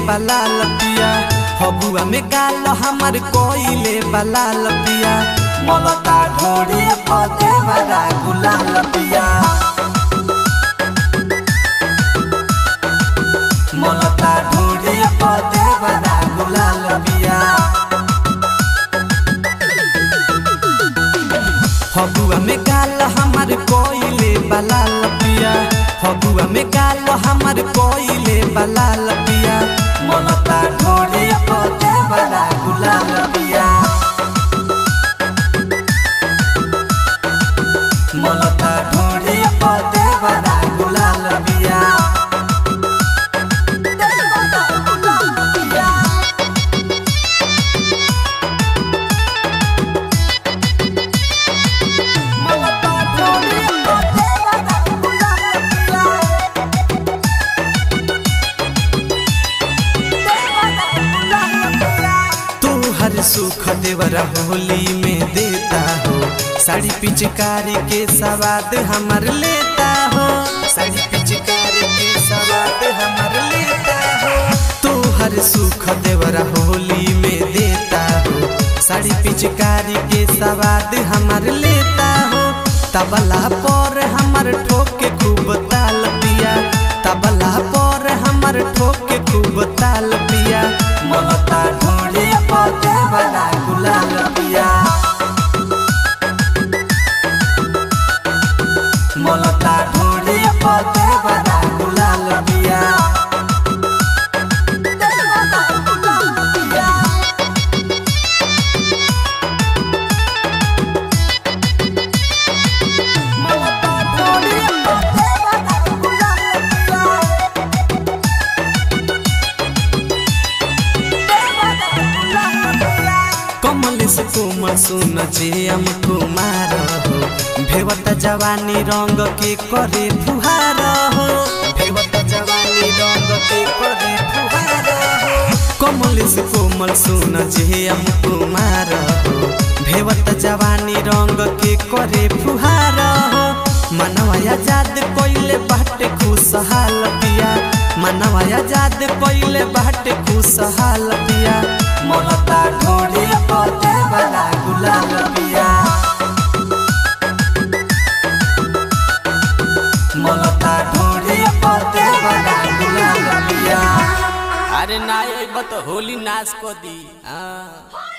बलाल पिया फगुआ में गाल हमर कोइले बलाल पिया मलता ढोड़ी पदे बड़ा गुलाल पिया मलता ढोड़ी पदे बड़ा गुलाल पिया फगुआ में गाल हमर कोइले बलाल पिया फगुआ में गाल हमर कोइले बलाल पिया ममता ढोड़े पदे बड़ा गुलाल पिया ममता ढोड़े पदे बड़ा गुलाल पिया ममता ढोड़े पदे बड़ा गुलाल पिया तू हर सुख देवरा होली में देता हो साड़ी पिचकारी के सवाद हमर लेता हो साड़ी पिचकारी के सवाद हमर लेता हो तू हर सुख देवरा होली में देता हो साड़ी पिचकारी के सवाद हमर लेता हो तबला पर हमर ठोके खूब ताल पिया तबला पर हमर ठोके खूब ताल पिया ममता ढोड़े पदे बड़ा गुलाल पिया ममता ढोड़े पदे बड़ा गुलाल पिया ममता ढोड़े पदे बड़ा गुलाल पिया कमल से कोमल सुन जे हम कुमार हो भेवत जवानी रंग के करे फुहार हो भेवत जवानी रंग के करे फुहार हो कमल से कोमल सुन जे हम कुमार हो भेवत जवानी रंग के करे फुहार हो मनवा आजाद कोइले बाटे खुशहाल पिया मनवा आजाद कोइले बाटे खुशहाल पिया ममता ढोड़ी पदे बड़ा गुलाल पिया ममता ढोड़ी पदे बड़ा गुलाल पिया अरे ना अइब तो होली नाश को दी हाँ